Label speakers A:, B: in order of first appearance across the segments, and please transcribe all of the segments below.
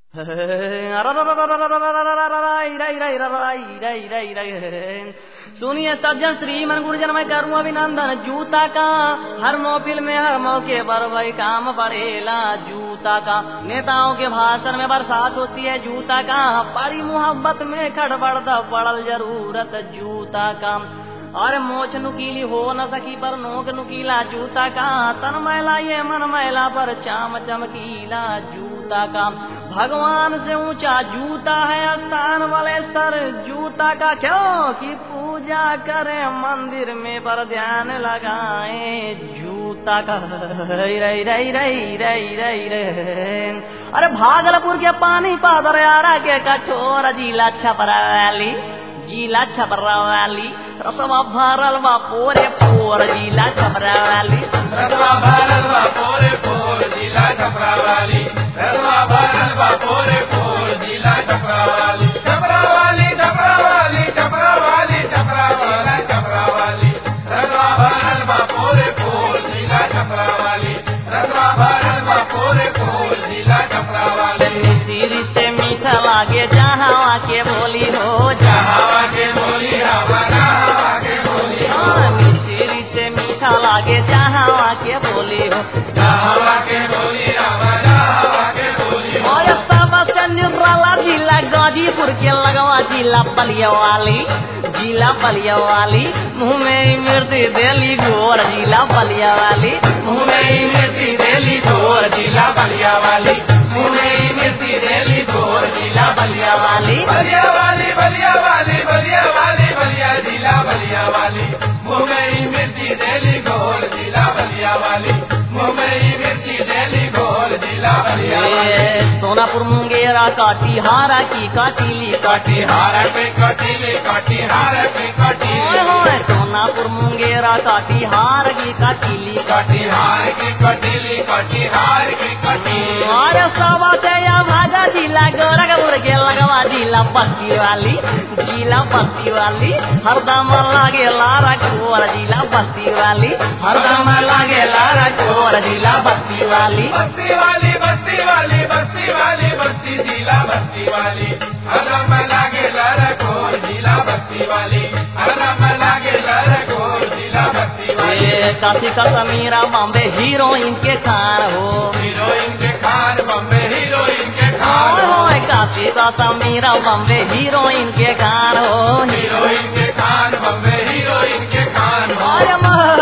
A: सुनिए सज्जन श्रीमन गुरुजन मैं करूँ अभिनंदन जूता का हर मोबिल में हर मौके पर वही काम पड़ेला जूता का नेताओं के भाषण में बरसात होती है जूता का पारी मोहब्बत में खड़बड़ पड़ल जरूरत जूता का और मोछ नुकीली हो न सकी पर नोक नुकीला जूता का तन मैला ये मन मैला पर चाम चमकीला जूता का भगवान से ऊंचा जूता है स्थान वाले सर जूता का क्यों कि पूजा करे मंदिर में पर ध्यान लगाए जूता का रई रई रई रई रई रई रे अरे भागलपुर के पानी पादर यारा के कठोर जिला छपराली जिला छपरावाली रसवा भरल बा पोरे पोर जिला छपरावाली
B: रसवा भरल बा पोरे पोर जिला छपरावाली रसवा भरल बा पोरे पोर जिला छपरावाली छपरावाली छपरावाली छपरावाली छपरावाली छपरावाली रसवा भरल बा पोरे पोर जिला छपरावाली रसवा भरल बा पोरे पोर जिला छपरावाली
A: सिर से मीठा लागे जहाँ के बोली हो
B: हवा के बोली हवा हवा के बोली
A: जहाँ सिर से मीठा लागे जहाँ के बोली हो
B: हवा के बोली हवा हवा के बोली
A: और सबसे निराला जिला गाजीपुर के लगवा जिला बलिया वाली जिला बलिया वाली मुँह में मिर्ची देली गोर जिला बलिया वाली मुँह में मिर्ची देली गोर जिला बलिया वाली मुँह में मिर्ची देली गोर जिला बलिया वाली
B: बलिया वाली बलिया वाली बलिया वाली बलिया जिला बलिया वाली मुंबई मिर्ची दिल्ली गोल जिला बलिया वाली मुंबई मिर्ची दिल्ली गोल जिला बलिया वाली
A: ए, सोनापुर मुंगेरा काटीहारा की काटीली काटी
B: कटिहार पे कटिले कटिहार पे
A: ओए
B: कटिले
A: होए सोनापुर मुंगेरा काटीहार की काटीली
B: कटिहार की कटिले कटिहार की कटिले
A: अरे सवा से या भागा जिला गोरखपुर के लगवा जिला बस्ती वाली जिला बस्ती वाली हरदम लागे लारा कोर जिला बस्ती वाली हरदम लागे लारा कोर जिला बस्ती वाली
B: बस्ती वाली बस्ती वाली बस्ती वाली बस्ती जिला बस्ती वाली हरम लागे लरकोर जिला बस्ती वाली हरम लागे लरकोर जिला बस्ती वाली
A: ए, काशी का समीरा बॉम्बे हीरोइन के खान हो
B: हीरोइन के खान बम्बे हीरोइन के खान
A: ओए होए काशी का समीरा बॉम्बे हीरोइन के खान हो
B: हीरोइन के खान बम्बे हीरोइन के खान
A: आर्य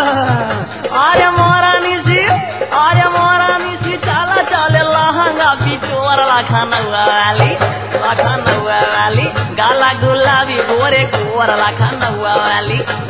A: आर्य मोरा निशी आर्य मोरा निशी चाला चाले लहंगा बिचोर लाखन वाली लाखन वाली गाला गुलाबी गोरे गोर लाखन वाली